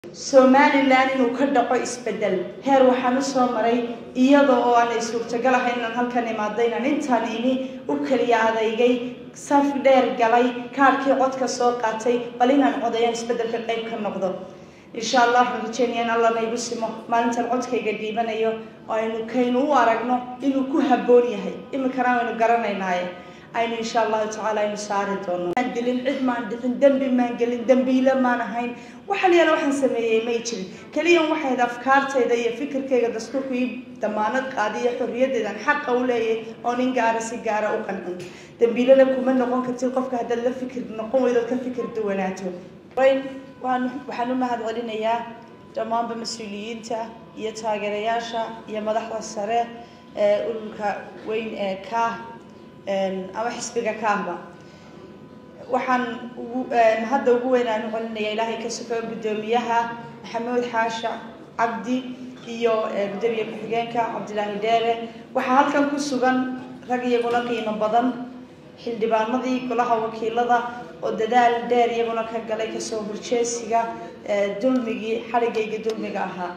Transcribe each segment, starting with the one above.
somalilan inuu ka dhaco isbedel heer waxaan usoo maray iyada oo aanay suurtagal ahayn inaan halkan imaado inaan intaan imi u keliya adeygay saf dheer galay kaarhkii codka soo qaatay bal inaan codayaan isbedelka qayb ka noqdo insha allah waxaan rajeynaya in alla naygu simo maalintan codkayga dhiibanayo oo aynu kaynu u aragno inuu ku habboon yahay iminkana aynu garanaynaaye aynu insha allahu tacaala aynu saari doono maan dilin cid maan dhicin dembi maan gelin dembiile maan ahayn waxaan yaala waxaan sameeyey may jirin keliyan waxayd afkaartayda iyo fikirkayga dastuurku ii damaanad qaadiyo xorriyadeedan xaqa u leeyahay oo nin gaara si gaara u qancin dembiilena kuma noqon kartid qofka haddaad la fikir noqon weydood ka fikir duwanaato waan waxaan u mahad celinayaa dhammaanba mas-uuliyiinta iyo taageerayaasha iyo madaxda sare ee ururka weyn ee kaah ama xisbiga kaahba waxaan ugu hadda ugu weyn aan u celinaya ilaahay ka sufeyo guddoomiyaha maxamuud xaasha cabdi iyo gudoomiye ku-xigeenka cabdilaahi dheere waxaa halkan ku sugan rag iyaguna qiimo badan xildhibaanadii golaha wakiilada oo dadaal dheer iyaguna ka galay kasoo horjeesiga dulmigii xadhigayga dulmiga ahaa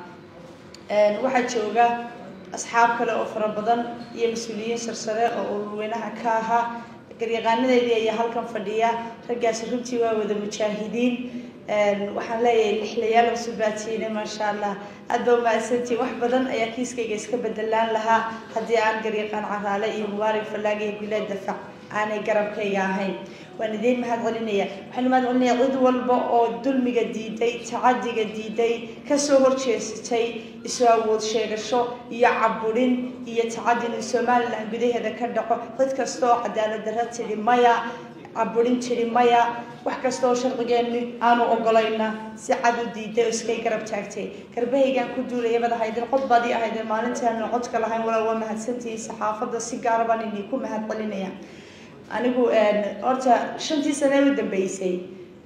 waxaa jooga asxaab kale oo fara badan iyo mas-uuliyiin sarsare oo ururweynaha ka ahaa garyaqaanadeedii ayaa halkan fadhiya raggaasi runtii waa wada mujaahidiin waxaan leeyahay lixlayaal cusubbaatiine maasha allah aad baa umahadsantii wax badan ayaa kiiskayga iska bedelaan lahaa haddii aan garyaqaan caraale iyo mubaarak fallaag iyo bilaad dafac aanay garabkayga ahayn waan idiin mahad celinaya waxaan mahad celinaya cid walba oo dulmiga diiday tacadiga diiday kasoo horjeesatay isu awood sheegasho iyo caburin iyo tacadi in somalilan gudaheeda ka dhaco cid kasta oo cadaalad darra tidhi maya caburin tidhi maya wax kasta oo sharcigeeni aanu ogolayna si cad u diiday oo iskay garab taagtay garbahaygaan ku duulaya mad ahaydeen cod baad ii ahaydeen maalintaanu codka lahayn walaal waa mahadsantihiin saxaafadda si gaara baan idinku mahad celinaya anigu horta shantii sane u dambeysay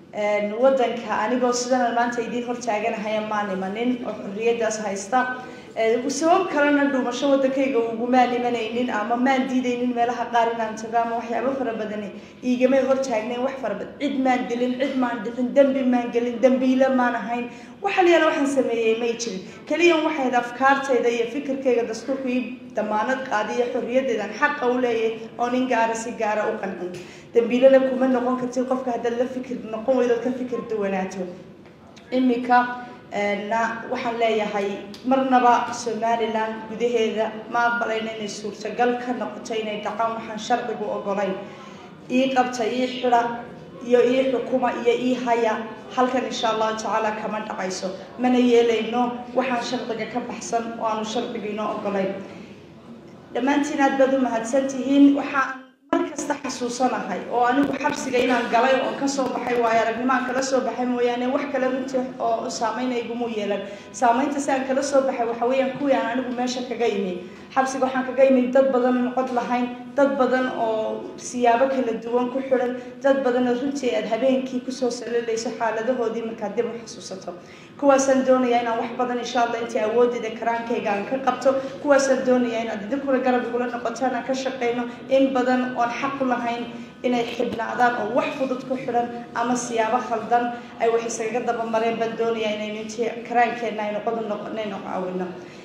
waddanka anigoo sidan maanta idiin hortaaganahaya maan imanin oo xorriyadaas haysta sabab kalena dhuumasho waddankayga ugumaan imanaynin ama maan diidaynin meelaha qaar inaan tago ama waxyaabo fara badani iigamay hortaagnayn wax fara badan cid maan dilin cid maan dhicin dembi maan gelin dembiile maan ahayn waxaan yaala waxaan sameeyey may jirin keliyan waxayd afkaartayda iyo fikirkayga dastuurku ii damaanad qaadiyo xorriyadeedan xaqa u leeyahay oo nin gaara si gaara u qancin dembiilena kuma noqon kartid qofka haddaad la fikir noqon weydood ka fikir duwanaato iminka na waxaan leeyahay marnaba somalilan gudaheeda ma aqbalayna inay suurtagal ka noqoto inay dhacaan waxaan sharcigu ogolayn ii qabta ii xida iyo ii xukuma iyo ii haya halkan insha allahu tacaala kama dhacayso mana yeelayno waxaan sharciga ka baxsan oo aanu sharciga inoo ogolayn dhammaantiin aad baad u mahadsan tihiin waxaan mar kasta xasuusanahay oo anigu xabsiga inaan galay oo kasoo baxay waayo aragnimaan kala soo baxay mooyaane wax kale runtii oo saameyn iguma yeelan saameynta si aan kala soo baxay waxa weeyaan kuwii aan anigu meesha kaga imi xabsiga waxaan kaga imi dad badan oon cod lahayn dad badan oo siyaabo kala duwan ku xidhan dad badan oo runtii aad habeenkii kusoo salilayso xaaladahoodii markaad dib u xasuusato kuwaasaan doonayaa inaan wax badan insha allah intii awooddeeda karaankayga aan ka qabto kuwaasaan doonayaa inaad idinkuna garab igula noqotaan aan ka shaqeyno in badan oon xaq u lahayn inay xidhnaadaan oo wax fudud ku xidhan ama siyaabo khaldan ay wax iskaga dabamareen baan doonayaa inaynu intii karaankeenna aynu qodob noqonayno caawino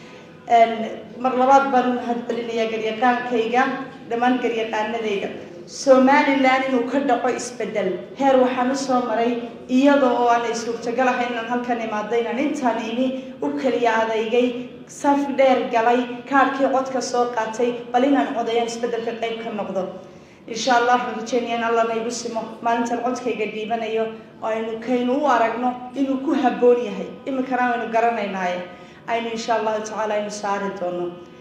mar labaad baan u mahad celinayaa garyaqaankayga dhammaan garyaqaanadayda somalilan inuu ka dhaco isbedel heer waxaan usoo maray iyada oo aanay suurtagal ahayn inaan halkan imaado inaan intaan imi u keliya adeygay saf dheer galay kaarhkii codka soo qaatay bal inaan codayaan isbedelka qayb ka noqdo insha allah waxaan rajeynaya in alla naygu simo maalintan codkayga dhiibanayo oo aynu kaynu u aragno inuu ku habboon yahay iminkana aynu garanaynaaye aynu insha allahu tacaala aynu saari doono